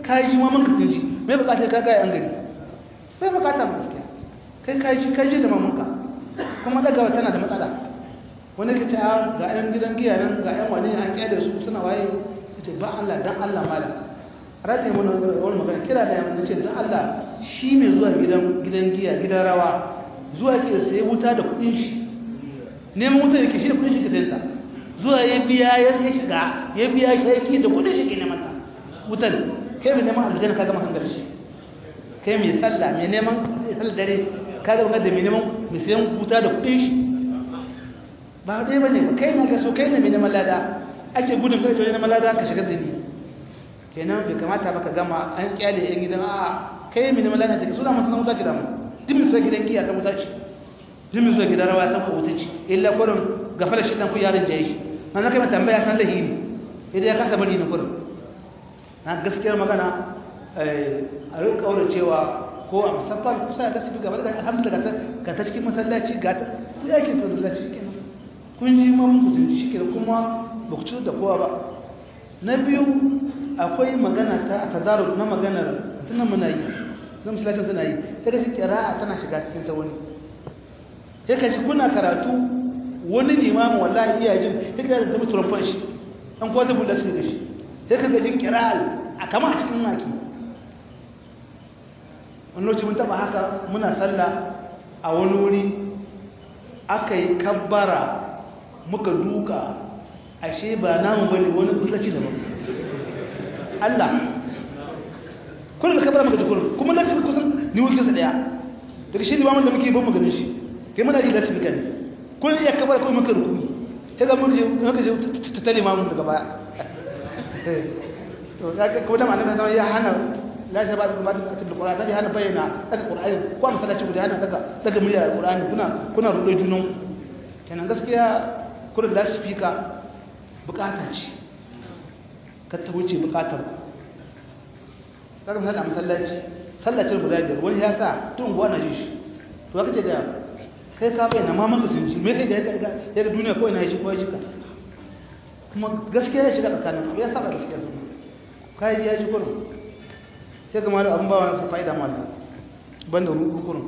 ka ji maman ka sun ji mai bukata ka gaya an gari bai bukata ba gaskiya kai ka ji ka ji da maman ka kuma dagawa tana da matsala wani ka ce a ga yan gidan giya nan ga yan wani an kyale su suna waye ka ce ba Allah dan Allah malam rataye wani wani magana kira da yamma ce dan Allah shi mai zuwa gidan gidan giya gidan rawa zuwa ke sai wuta da kudin shi neman wuta yake shi da kudin shi ka dalla zuwa ya biya ya shiga ya biya shi da kudin shi ke neman ta wutan kai mai neman aljanna ka gama hangar shi kai mai sallah mai neman sallah dare ka gama da mai neman mai sayan wuta da kudin shi ba dai bane ba kai na ga so kai ne mai neman lada ake gudun kai to neman lada ka shiga zini kenan bai kamata ba ka gama an kyale yan gidan a kai mai neman lada take suna masu wuta ce da mu duk mai zuwa gidan giya ta wuta ce duk mai zuwa gidan rawa san ko wuta ce illa kurin gafara shi dan ku yarin jaye shi an kai mata tambaya san lahi ne idan ya kasa bari ne kurin na gaskiyar magana a rinka kaura cewa ko a musaffar kusa da su gaba da alhamdulillah ga ta cikin masallaci ga ta ku yake masallaci kenan kun ji ma mun kusanci shi kenan kuma ba ku cutar da kowa ba na biyu akwai magana ta tazaru na maganar tunan muna yi na musallacin suna yi sai ka shi kira'a tana shiga cikin ta wani sai ka shi kuna karatu wani limamu wallahi iya jin sai ka zama turfan shi an kwata bulla su da shi sai ka ga jin kira'al a kama a cikin naki wani lokaci mun taba haka muna sallah a wani wuri aka yi kabbara muka duka ashe ba namu bane wani kullaci daban Allah kullum da kabbara muka ji kullum kuma lafi kusan ni wukin sa daya daga shi limamin da muke ban mu ganin shi kai muna ji lafi gani kullum ya kabbara kuma muka rukuni sai ga mun je muka je ta tare mamun daga baya to kaga ko da annabi sallallahu ya hana la ta ba da kuma da Qur'ani da hana bayyana daga Qur'ani ko a masallaci guda hana daga daga muryar Qur'ani kuna kuna rudo junan kenan gaskiya kullum da speaker bukata ce ka ta wuce bukatar kaga sallah masallaci sallacin guda biyar wani ya sa tun gwa na ji shi to kace ga kai ka bayyana ma maka sun ji me kai ga ya ga duniya ko ina shi ko ji ka kuma gaskiya ya shiga tsakanin ya saba gaskiya su kai ya ji kurin sai ga malu abin ba wani fa'ida mallam banda ruku kurin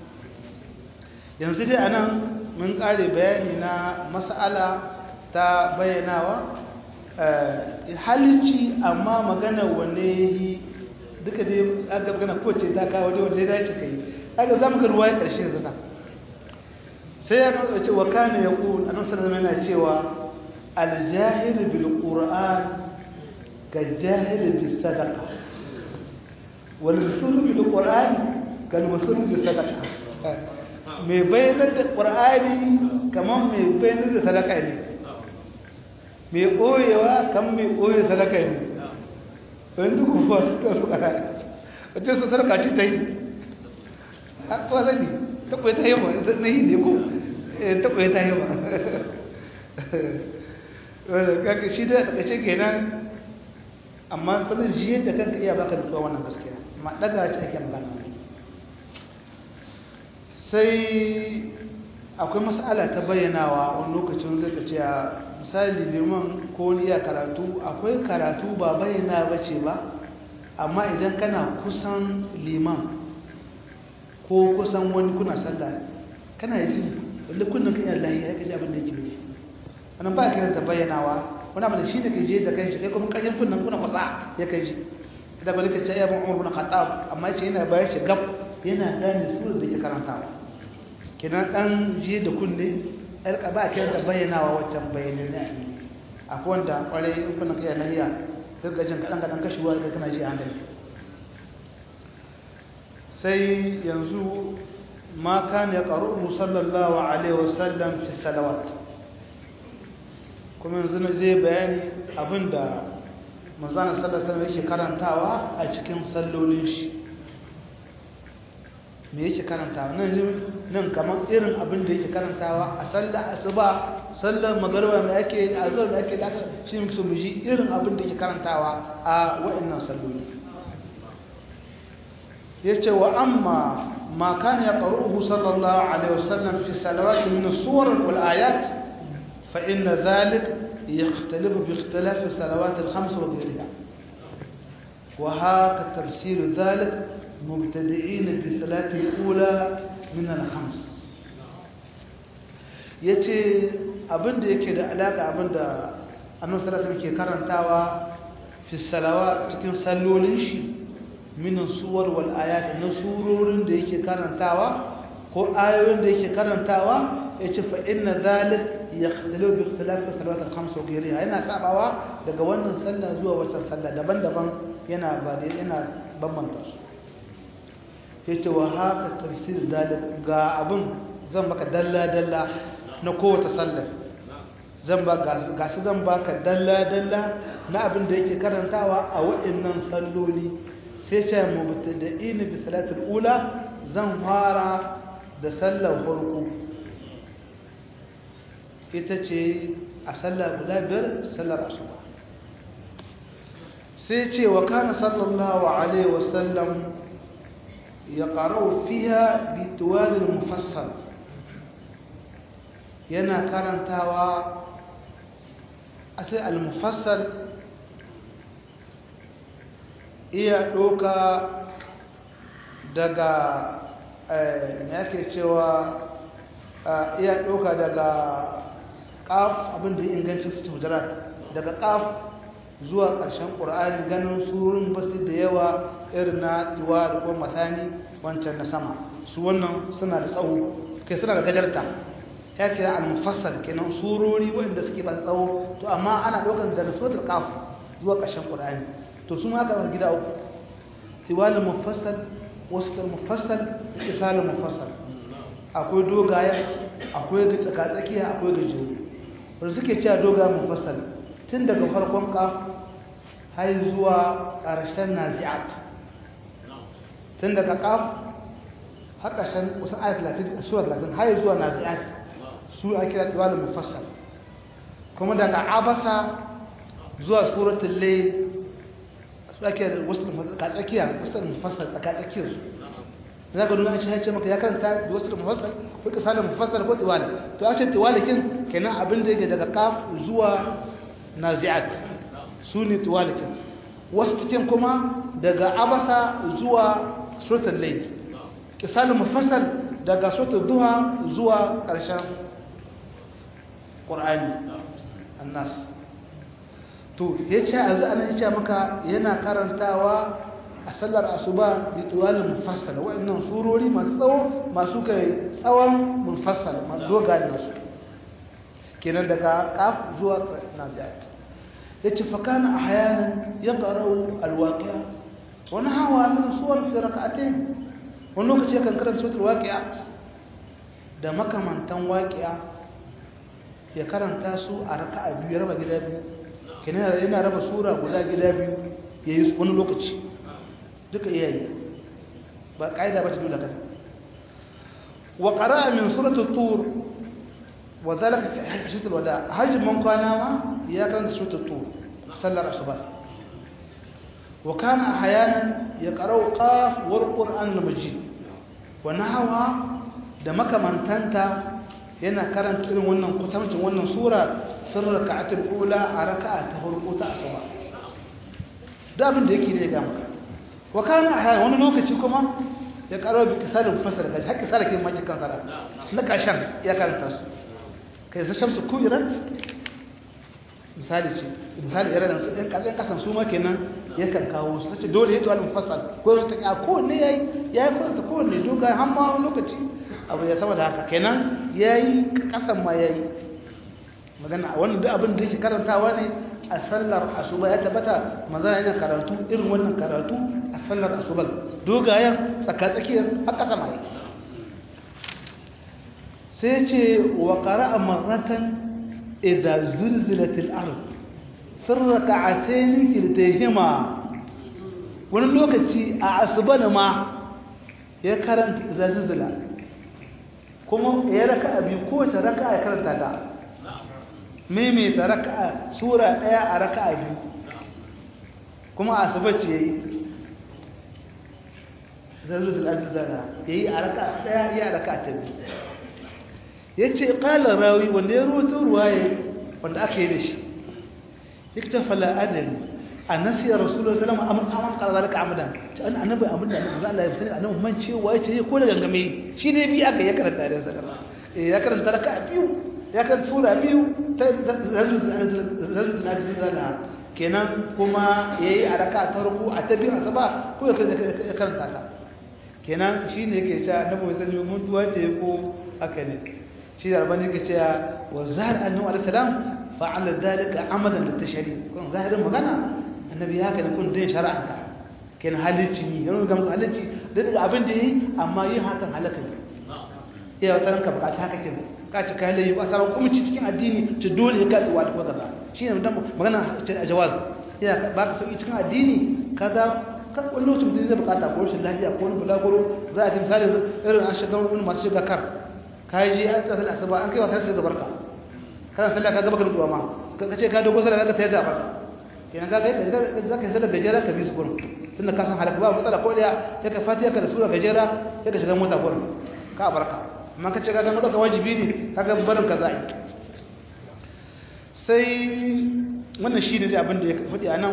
yanzu dai anan mun kare bayani na mas'ala ta bayyanawa halicci amma magana wanne duka dai aka magana kowace ta kawo waje wanda ya dace kai aka za mu ga ruwa ya ƙarshe zana sai ya nuna cewa kane ya ƙun annan sanar yana cewa aljahil bil qur'an ka jahil bil sadaqa wal musul bil qur'an kal musul bil sadaqa mai bayanar da qur'ani kamar mai bayanar da sadaka ne mai ɓoyewa kan mai ɓoye sadaka ne wani duk kuma su ta fara wace su sarka ci ta yi a kwasa ne ta kwaye ta yi ma na yi ne ko ta kwaye ta yi ma kaka shi da takace kenan amma kudin shi yadda kanka iya baka nutsuwa wannan gaskiya amma daga ci ake magana sai akwai mas'ala ta bayyanawa wani lokacin zai ka ce misali liman ko wani iya karatu akwai karatu ba bayyana ba ce ba amma idan kana kusan liman ko kusan wani kuna sallah kana yi jin wanda kunnan kan yalla ya kaji abin da yake nufi wannan ba kiran ta bayyanawa wani abin da shi da ke je da kai shi kai kuma kajin kunnan kuna kwasa ya kai ji da bari ka ce ya ban umar bin khattab amma ce yana bayar shi gab yana gane surar da ke karantawa kenan dan je da kunne alka ba kiran ta bayyanawa wancan bayanin ne akwai wanda kwarai in kuna kai lahiya sai ga jin kadan kadan kashewa kai kana ji a hankali sai yanzu ma kan ya qaru sallallahu alaihi wasallam fi salawat kuma yanzu ne zai bayani abinda manzon sallallahu alaihi wasallam yake karantawa a cikin sallolin shi me yake karantawa nan nan kamar irin abin da yake karantawa a sallar asuba sallar magariba mai ake azhar mai ake da shi muke so mu ji irin abin da yake karantawa a waɗannan salloli yace wa amma ma kana yaqra'uhu sallallahu alaihi wasallam fi salawati min as-suwar wal ayat fa inna dhalik yakhtalifu bi ikhtilaf as-salawat al-khams wa ghayriha wa haka tafsir zalik mubtadi'in bi salati al-ula min al-khams yace abinda yake da alaka abinda annabi sallallahu alaihi ke karantawa fi salawa cikin sallolin shi min suwar wal ayat na surorin da yake karantawa ko ayoyin da yake karantawa yace fa inna zalik yakhtalifu bi ikhtilaf salawat al-khams wa ghayriha yana sabawa daga wannan sallah zuwa wata sallah daban-daban yana ba yana bambanta su yace wa haka tafsir dalik ga abun zan maka dalla dalla na kowace sallah zan ba ga su zan baka dalla dalla na abin da yake karantawa a waɗannan salloli sai ce mubtada'in bi salatul ula zan fara da sallar farko ita ce a sallar guda biyar sallar asuba sai ce wa kana sallallahu alaihi wasallam ya qara'u fiha bi tuwalil mufassal yana karantawa asai al-mufassal iya doka daga me yake cewa iya doka daga qaf abinda ya inganci su hujurat daga qaf zuwa ƙarshen ƙur'ani ganin surun basu da yawa irin na tuwa da kuma matani wancan na sama su wannan suna da tsawo kai suna da gajarta ya kira al-mufassal kenan surori wanda suke ba tsawo to amma ana ɗaukar daga suratul qaf zuwa ƙarshen ƙur'ani to su ma aka gida uku tiwalul mufassal wasul mufassal isalul mufassal akwai dogaya akwai ga tsakatsakiya akwai gajeru wanda suke cewa doga mufassal tun daga farkon kaf har zuwa ƙarshen nazi'at tun daga kaf har ƙarshen kusan ayat 30 sura 30 har zuwa nazi'at su ake kira tiwalul mufassal kuma daga abasa zuwa suratul layl su ake da wasu tsakatsakiya wasu mufassal tsakatsakiyar su za ka nuna shi haice maka ya karanta da wasu mufassal ko kisalin mufassal ko tiwali to a ce tiwali kin kenan abin da yake daga kaf zuwa nazi'at su ne tiwali kin wasu cikin kuma daga abasa zuwa suratul layl kisalin mufassal daga suratul duha zuwa ƙarshen qur'ani annas to yace yanzu ana yace maka yana karantawa a sallar asuba bi tuwalin mufassal wa'annan surori masu tsawo masu kai tsawon mufassal masu dogayen nasu kenan daga kaf zuwa naziat yace fa kana ahyanan yaqra'u alwaqi'a wa nahawa min suwar fi rak'atayn wani lokaci yakan karanta suratul waqi'a da makamantan waqi'a ya karanta su a raka'a biyu ya raba gida biyu kenan yana raba sura guda gida biyu yayi wani lokaci duka iyayi ba ƙa'ida ba ta dole kan wa qara'a min surati tur wa zalika fi hajjatul wada hajjin man kwana ma ya karanta surati tur sallar asuba wa kana ahyanan yaqra'u qaf wal qur'an al majid wa nahwa da makamantanta yana karanta irin wannan kutamcin wannan sura sirr raka'atul ula a raka'a ta farko ta asuba da abin da yake ne ga maka wa kana ahyan wani lokaci kuma ya karo bi kisalin fasara kaji hakki sara kin maki kan sara na kashan ya karanta su kai sa shamsu kubirat misali ce misali irin su ɗan kasan kasan su ma kenan yakan kawo su sace dole ya to al mufassal ko ta ya ko ne yayi yayi ko ta ko ne doga har ma wani lokaci abu ya sama da haka kenan yayi kasan ma yayi magana wannan duk abin da yake karantawa ne a sallar asuba ya tabbata maza yana karatu irin wannan karatu a sallar asuba dogayen tsakatsakiyar haka sama yi sai ce wa qara'a marratan idza zulzilatil ard sirraka atayn kiltahima wani lokaci a asuba ne ma ya karanta idza zulzila kuma ya raka abi ko ta raka ya karanta ta maimaita raka'a sura ɗaya a raka'a biyu kuma asibaci ya yi zazu da ajizana ya yi a raka'a ɗaya ya a raka'a ta biyu ya ce ƙalar rawi wanda ya rubuta ruwaye wanda aka yi da shi ya ta fala adali annasi ya rasulullahi sallallahu alaihi wasallam amman qala zalika amadan ce an annabi abin da annabi Allah ya sani annabi man cewa yace ko da gangame shi ne bi aka ya karanta da sallallahu eh ya karanta raka biyu ya karanta sura biyu ta zalzal zalzal kenan kuma yayi a raka ta ruku a ta biyu asaba ko ya karanta ta kenan shine yake cewa annabi sallallahu alaihi wasallam mutuwa ce ko aka ne shi da rabani yake cewa wa zahar annabi alaihi salam fa'ala dalika amadan litashari kun zahirin magana annabi ya kana kun din shar'a kenan halicci ne yana ga muku halicci da daga abin da yi amma yin hakan halaka ne ya wata ranka bukaci haka ke ka ci kai layi ba sabon kuma cikin addini ci dole ka tsuwa da kaza shine dan magana a jawaz ya ba ka sauki cikin addini kaza kan wani lokacin da zai bukata ko rashin lafiya ko wani bulaguro za a ji misali irin an shiga wani masu shiga kar ka yi an tsasa da asuba an kai wa kai ga barka kana sallah ka gaba ka rutuwa ma ka ce ka dogo sallah ka sayar da barka kenan ka ga yadda za ka yi sallah gajera ka bi su gurin tunda ka san halaka ba matsala ko daya sai ka fatiha ka da sura gajera sai ka shiga mota gurin ka barka amma ka ce ka ga mu dauka wajibi ne ka ga barin ka za'i sai wannan shi ne abin da ya faɗi a nan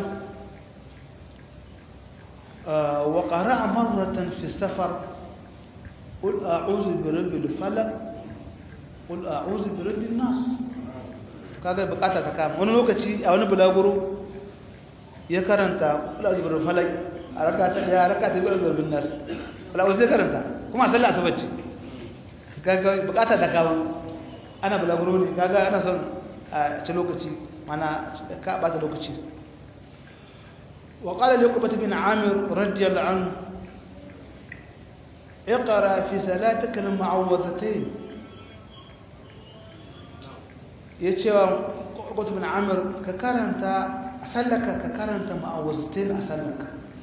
وقرأ مرة في السفر قل أعوذ برب الفلق قل أعوذ برب الناس kaga bukata ta kama wani lokaci a wani bulaguro ya karanta kula da birnin falak a raka ta daya raka ta biyar birnin nas falak sai karanta kuma sallah asuba ce kaga bukata ta kama ana bulaguro ne kaga ana son a ci lokaci mana ka bata lokaci وقال لعقبة بن عامر رضي الله عنه اقرأ في صلاتك المعوذتين يتشوى عقبة بن عامر ككرنت أسلك ككرنت معوذتين أسلك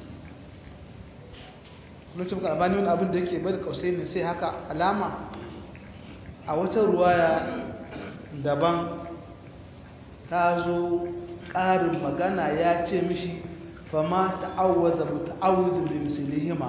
lokacin karabani wani abin da yake bai da kausai ne sai haka alama a wata ruwaya daban ta zo ƙarin magana ya ce mishi فما تعوذ متعوذ بمثلهما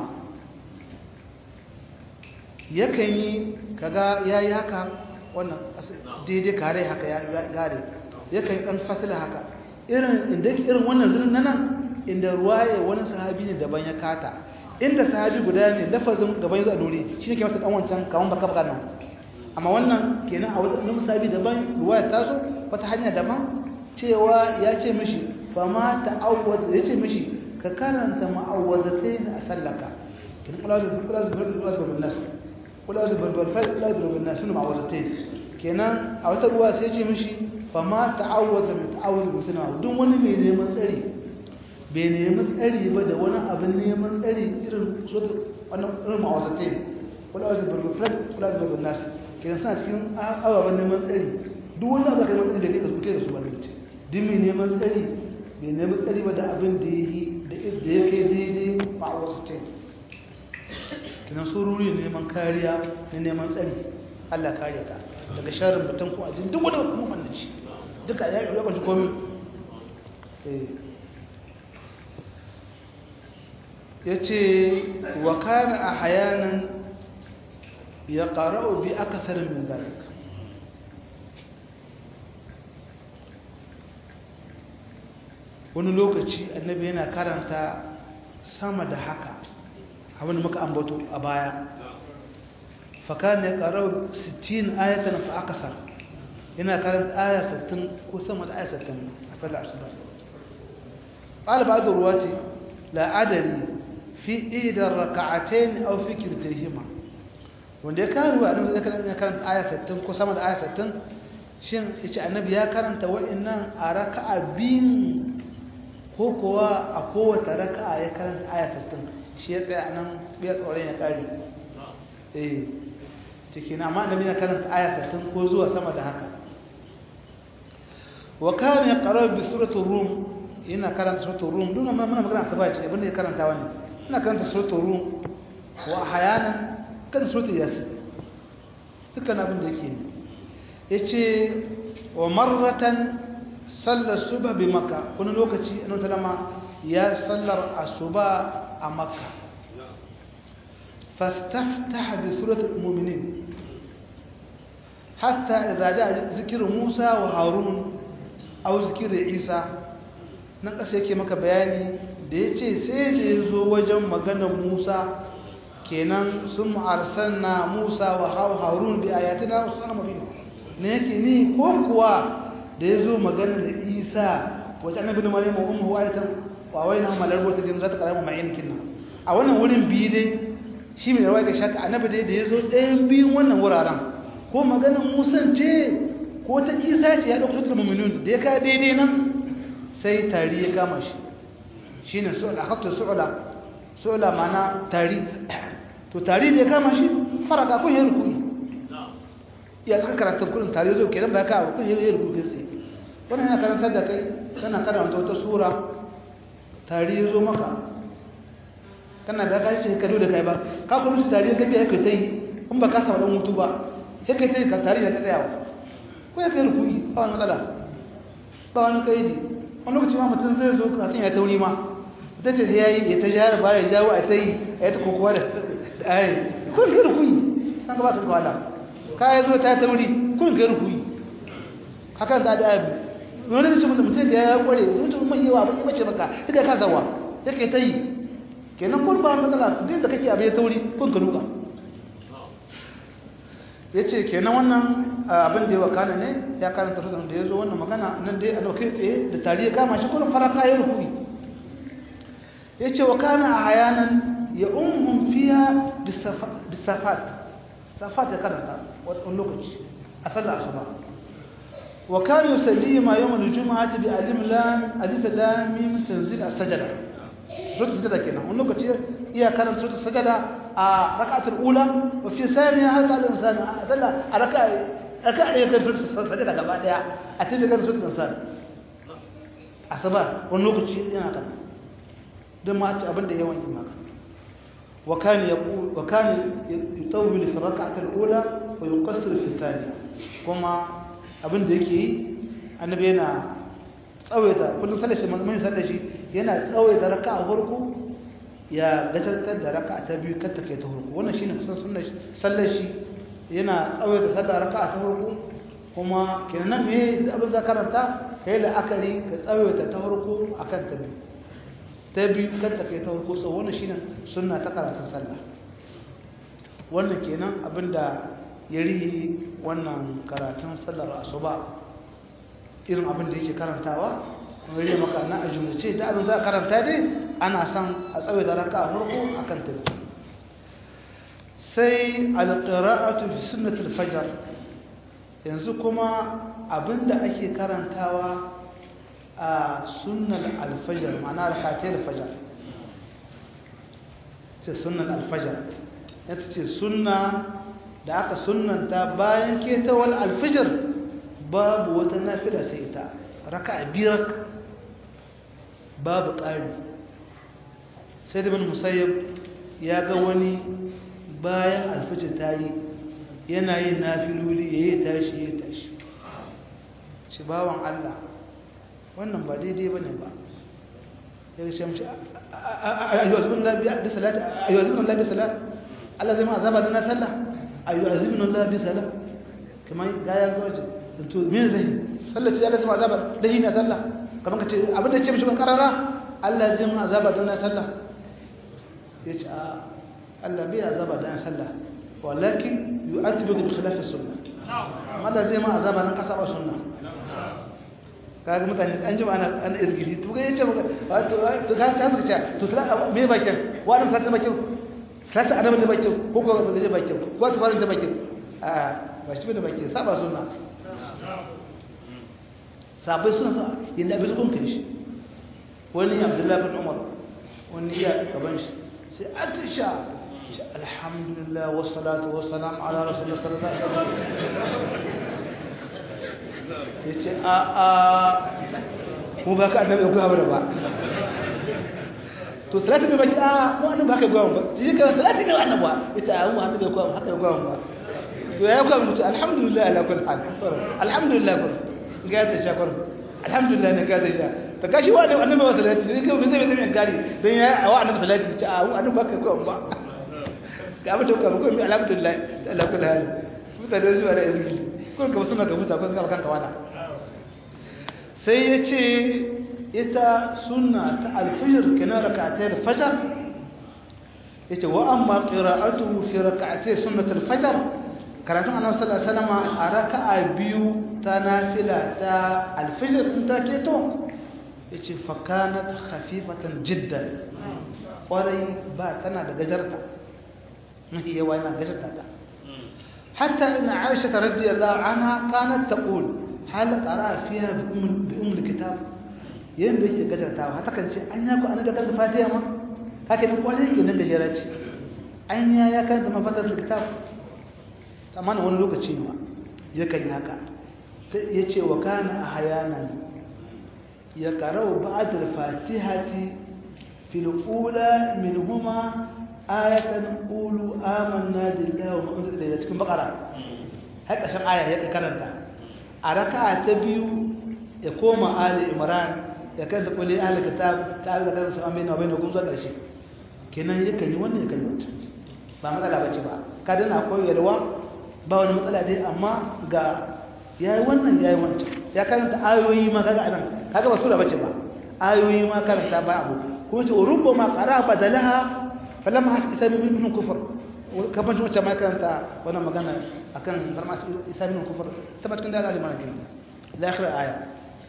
yakan yi kaga yayi haka wannan daidai kare haka ya gare yakan dan fasila haka irin inda irin wannan zirin nan inda ruwaye wani sahabi ne daban ya kata inda sahabi guda ne lafazin gaban yazo a dore shine ke mata dan wancan kaman baka baka nan amma wannan kenan a wani sahabi daban ruwaya ta zo wata hanya daban cewa ya ce mishi fama ta'awwaz yace mishi ka karanta ma'awwazatayn a sallaka kin qulazu qulazu qulazu bin nas qulazu bil fal qulazu bin nas sunu ma'awwazatayn kenan a wata ruwa sai yace mishi fama ta'awwaz min ta'awwaz musana duk wani mai neman tsari bai neman tsari ba da wani abin neman tsari irin wannan irin ma'awwazatayn qulazu bil fal qulazu bin nas kenan suna cikin ababen neman tsari duk wani abu da kai neman tsari da kai da su kai da su wani mutum duk mai neman tsari bai nemi tsari ba da abin da ya yi da ya kai daidai ba a wasu ce kinan sururi neman kariya na neman tsari allah kariya ka daga sharin mutum ko ajin duk wani mamannaci duka ya yi kwanci komi ya ce wa kare a hayanan ya ƙara'u bi aka tsarin min zalika wani lokaci annabi yana karanta sama da haka abin da muka ambato a baya fakan ya karau 60 ayatan fa akasar yana karanta aya 60 ko sama da aya 60 a fadar asuba qala ba'd ruwati la adari fi ida rak'atayn aw fi kiltayhima wanda ya karu annabi ya karanta aya 60 ko sama da aya 60 shin yace annabi ya karanta wa'annan a raka'a biyun ko kuwa a kowace raka'a ya karanta aya 60 shi ya tsaya nan bai tsoron ya kare eh cikin amma annabi ya karanta aya 60 ko zuwa sama da haka wa kana yaqra bi surati rum ina karanta surati rum duna ma muna magana sabaci abin da ya karanta wani ina karanta surati rum wa ahyana kan surati yasin dukkan abin da yake yace wa marratan sallar suba bi maka wani lokaci annabi sallama ya sallar asuba a makka fastaftaha bi suratul mu'minin hatta idza jaa zikru musa wa harun aw zikru isa nan ƙasa yake maka bayani da ya ce sai da ya zo wajen maganar musa kenan sun ma'arsar na musa wa hau harun bi ayatina wasu sana mabina ne yake ni ko kuwa da ya zo maganar da isa wajen annabi da marimu ummu wa ayatan wa wai na malar wata gina za ta karamu mai yankin nan a wannan wurin biyu dai shi mai rawa ga shaka annabi dai da ya zo ɗayan biyun wannan wuraren ko maganar musan ce ko ta isa ce ya ɗauki tutar mummunun da ya ka daidai nan sai tari ya kama shi shi ne su'ula hatta su'ula su'ula mana tari to tari da ya kama shi faraka kun yi rukuni ya suka karanta kudin tari zo kenan ba ya kawo kun yi rukuni sai wannan yana karantar da kai kana karanta wata sura tari ya zo maka kana da kai ce ka da kai ba ka kuma tari ya gabe ya kai tai in ba ka samu dan mutu ba sai kai tai ka tari ya tsaya ko ya kai rukuni ba wani matsala ba wani kaidi wani lokaci ma mutum zai zo kasan ya tauri ma ta ce sai ya yi ya ta jihar ba ya jawo a ta yi a yi ta kokowa da ayi kun kai rukuni kan ka ba ka kawala ka ya zo ta tauri kun kai rukuni hakan ta da abu wani zai ce mutum mutum ga ya kware mutum mai yawa ba ki bace maka ita ka zawa ya kai ta yi kenan kun ba wani matsala duk da kake abu ya tauri kun ka nuka ya ce kenan wannan abin da ya wakana ne ya karanta rudin da ya zo wannan magana nan dai a dauke tsaye da tari ya kama shi kuma faraka ya rukuni ya ce wakana a hayanan ya umun fiya bisafat safat ya karanta wani lokaci a sallah asuba wakana yusalli ma yawon juma'a ta bi alif lam mim tanzil as-sajda suratul sajda kenan wani lokaci iya karanta suratul sajda a rak'atul ula wa fi thaniya halqa al-insan dalla a rak'a rak'a ne kai suratul sajda gaba daya a tafi kan suratul insan asaba wani lokaci yana kan dan ma ci abinda yawan yi maka wa kan yaqul wa kan yutawwil fi rak'atul ula wa yuqassir fi thaniya kuma abinda yake yi annabi yana tsawaita kullum sallar shi mun sallar shi yana tsawaita raka'a farko ya gajartar da raka'a ta biyu kar ta kai ta farko wannan shine kusan sunnar sallar shi yana tsawaita sallar raka'a ta farko kuma kenan me da abin za karanta kai la'akari ka tsawaita ta farko akan ta biyu ta biyu kar ta kai ta farko so wannan shine sunna ta karatun sallah wannan kenan abinda ya rihi wannan karatun sallar asuba irin abin da yake karantawa wani maka na a jumlace da abin za a karanta dai ana son a tsawai da raka a farko a kan tafi sai alƙira'atu fi sunnatul fajar yanzu kuma abin da ake karantawa a sunnan alfajar ma'ana alkatai alfajar ce sunnan alfajar ya ce sunna da aka sunnanta bayan ketawar alfajar babu wata nafila sai ita raka biyar babu ƙari sai da bin musayyab ya ga wani bayan alfajir ta yi yana yin nafiloli ya yi tashi ya tashi shi bawan Allah wannan ba daidai ba ne ba ya ce mace ayyuazibin labi salati ayyuazibin labi salati Allah zai ma azaba da na sallah ayyuazibin labi salati kamar ga ya gwarci to me zai sallaci ya lazima azaba dahi na sallah kamar ka ce abin da ce mishi ban karara Allah zai mun azaba don na sallah ya ce a Allah bai azaba don na sallah walakin yu'adhibu bi khilaf as-sunnah Allah zai mun azaba don kasa ba sunna kaga mutane an ji ana an izgili to ga yace maka to to ka ta suka ce to sallah me bakin wani sallah bakin sallah annabi da bakin ko ko ba da bakin ko ta fara da bakin a ba shi da bakin saba sunna sabai suna sa yadda abin kun kai shi wani abdullahi bin umar wani iya gaban shi sai atisha alhamdulillah wassalatu wassalam ala rasulullah sallallahu alaihi wasallam yace a a mu ba ka annabi ku ba ba to salatu ne baki a mu annabi ba ka gwa ba ji ka salatu ne annabi yace a mu annabi ku haka gwa ba to ya gwa mutu alhamdulillah ala kulli hal alhamdulillah gaza shakar alhamdulillah ne gaza sha ta kashi wa da annabi wa salati ne kai zai zai gari dan ya wa annabi salati ta a annabi baka ko ba ga mutum ka ko alhamdulillah Allah kullu hal mutane zuwa da izini ko ka suna ka muta ko ka kanka wala sai yace ita sunna ta alfijir kenan rak'atay al-fajr yace wa amma qira'atuhu fi rak'atay sunnat al-fajr karatun annabi sallallahu alaihi wasallam a raka'a biyu ta nafila ta alfijir in ta keto yace fa kanat khafifatan jiddan kwarai ba tana da gajarta mahi yawa yana gajarta ta hatta in aisha radiyallahu anha kanat taqul hal qara fiha bi umm bi umm alkitab yanda yake gajartawa hata kan ce an ya ku an da kan fatiha ma haka ne kwarai yake nan gajera ce an ya ya karanta mafatar kitab amma wani lokaci ne yakan haka yace wa kana ahyanan ya qara'u ba'd al-fatihati في الأولى منهما آية قولوا آمنا بالله وما أنزل إلينا cikin bakara haka shan aya ya karanta a raka'a ta biyu ya koma ali imran ya karanta kulli ahli kitab ta Allah kan su amina wa bainakum zuwa karshe kenan yakan yi wannan yakan yi wancan ba matsala bace ba ka dana akwai yalwa ba wani matsala dai amma ga yayi wannan yayi wancan ya karanta ayoyi ma kaga anan kaga ba sura bace ba ayoyi ma karanta ba abu kuma ce rubama qara badalaha falamma hasita min kufr kaman shi ma karanta wannan magana akan farma isa min kufr tabat kan da aliman kin la akhir aya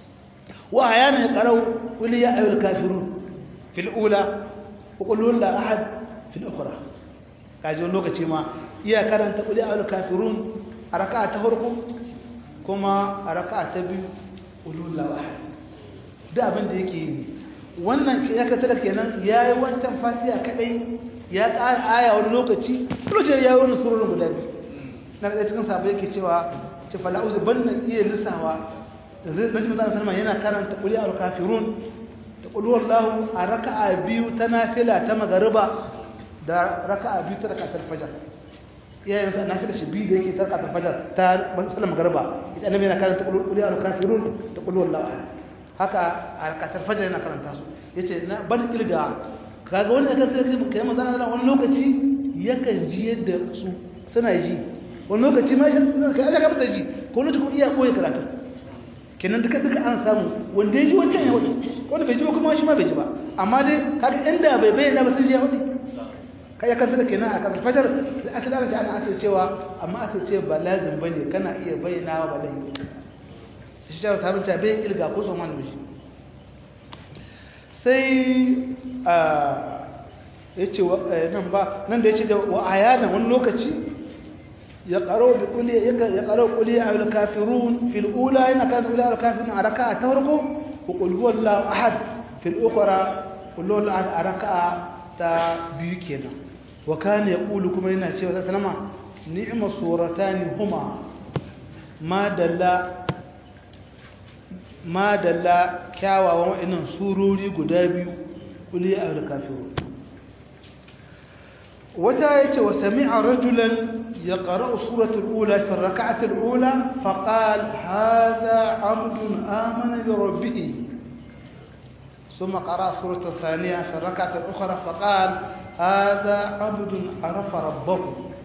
wa ayana qarau qul ya ayyuhal kafirun fil ula wa qul la ahad fil ukhra kaje lokaci ma iya karanta qul ya ayyuhal kafirun a raka'a ta farko kuma a raka'a ta biyu qul la ahad da abin da yake yi wannan ya ka tada kenan ya yi wancan fatiha kadai ya ƙara aya wani lokaci lokacin ya yi wani surorin guda biyu na ɗaya cikin sabai yake cewa ce fala'uzu ban na iya lissawa da zai ɗan jimata sanama yana karanta ƙuli a kafirun da ƙuluwar lahu a raka'a biyu ta nafila ta magariba da raka'a biyu ta raka'a fajar iyayen sa nafila shi biyu da yake ta raka'a fajar ta sallar magariba ita annabi yana karanta ƙuli a kafirun da ƙuluwar lahu haka a rakatar fajar yana karanta su ya ce na ban kirga kaga wani da kasar ka yi mazana zana wani lokaci yakan ji yadda su suna ji wani lokaci ma shi ka yi aka fita ji ko wani cikin iya koya karatu kenan duka duka an samu wanda ya ji wancan ya wadi wanda bai ji ba kuma shi ma bai ji ba amma dai kaga inda bai bayyana ba sun ji ya wadi ka ya kasar kenan a kasar fajar da aka lalata ana asir cewa amma asir ce ba lazim bane kana iya bayyana ba lazim shi ta sabon ta bai kirga ko son wani mishi sai a ya ce nan ba nan da ya ce da wa ayana wani lokaci ya karo bi kuli ya karo kuli a yul kafirun fil ula yana kan ula al kafirun a raka'a ta farko ko qul huwallahu ahad fil ukhra qul huwallahu ahad a raka'a ta biyu kenan wa kana yaqulu kuma yana cewa sallama ni'ma suratani huma ma dalla ma dalla kyawawan wa'annan surori guda biyu kuli a kafiru wata yace wa sami'a rajulan yaqra'u suratul ula fi rak'atil ula faqal hadha 'abdun amana bi rabbih ثم قرأ سورة الثانية في الركعة الأخرى فقال هذا عبد عرف ربه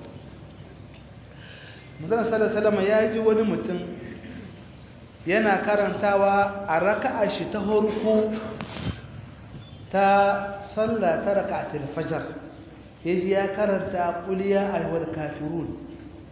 مثلا صلى الله عليه وسلم يجي ونمتن yana karantawa a raka'a shi ta horko ta sallah ta raka'atul fajr yaji ya karanta quliya ayyuhal kafirun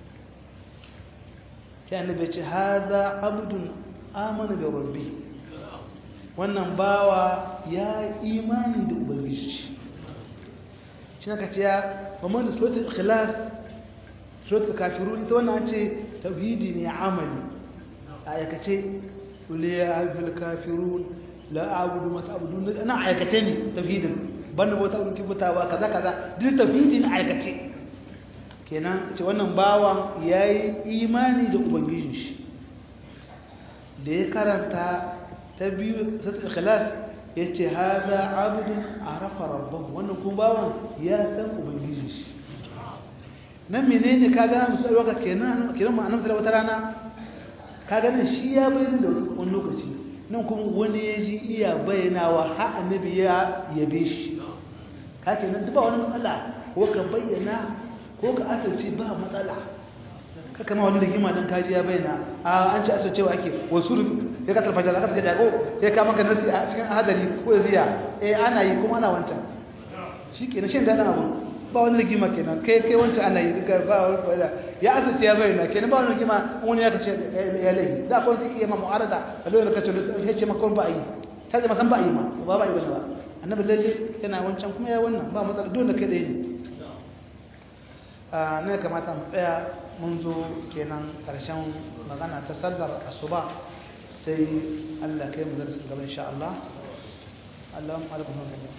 sai annabi ce hada abdun amana bi rabbi wannan bawa ya imani da ubangiji shi naka ce ya kuma da suratul ikhlas suratul kafirun ita wannan ce tauhidi ne amali aikace kuli ya haifil kafirun la abudu mata abudu na aikace ne tafhidin banda wata abudu kibutawa kaza kaza duk tafhidin aikace kenan ce wannan bawan yayi imani da ubangijin shi da ya karanta ta biyu sai ikhlas yace hada abdun arafa rabbahu wannan kuma bawan ya san ubangijin shi nan menene kaga musalwa ka kenan kenan mu annabi sallallahu alaihi wasallam kaga nan shi ya bayyana da wani lokaci nan kuma wani ya ji iya bayyanawa har annabi ya yabe shi ka kenan duk ba wani matsala ko ka bayyana ko ka asirce ba matsala ka kama wani rigima don kaji ya bayyana a an ci asircewa ake wasu ya ka talfajar da ka suka jago ya kama ka nasi a cikin hadari ko ziya eh ana yi kuma ana wancan shi ke na shan daɗin abu ba wani rigima kenan kai kai wancan ana yi duka ba wani kwaya ya asirce ya bayyana kenan ba wani rigima wani ya kace ya lahi da akwai wani iya ma mu'arada a lokacin da kace ya ce maka ba a yi ta zama san ba a yi ma ba ba a yi ba ba annabi lalle yana wancan kuma ya wannan ba matsala dole kai da yi a ne kamata mu tsaya mun zo kenan karshen magana ta sallar asuba sai Allah kai mu darasin gaba insha Allah Allahumma alaikum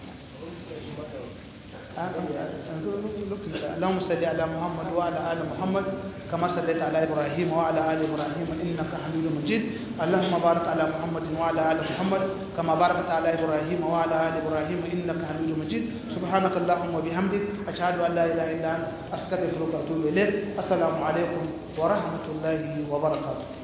اللهم صل على محمد وعلى ال محمد كما صليت على ابراهيم وعلى ال ابراهيم انك حميد مجيد اللهم بارك على محمد وعلى ال محمد كما باركت على ابراهيم وعلى ال ابراهيم انك حميد مجيد سبحانك اللهم وبحمدك اشهد ان لا اله الا انت استغفرك واتوب اليك السلام عليكم ورحمه الله وبركاته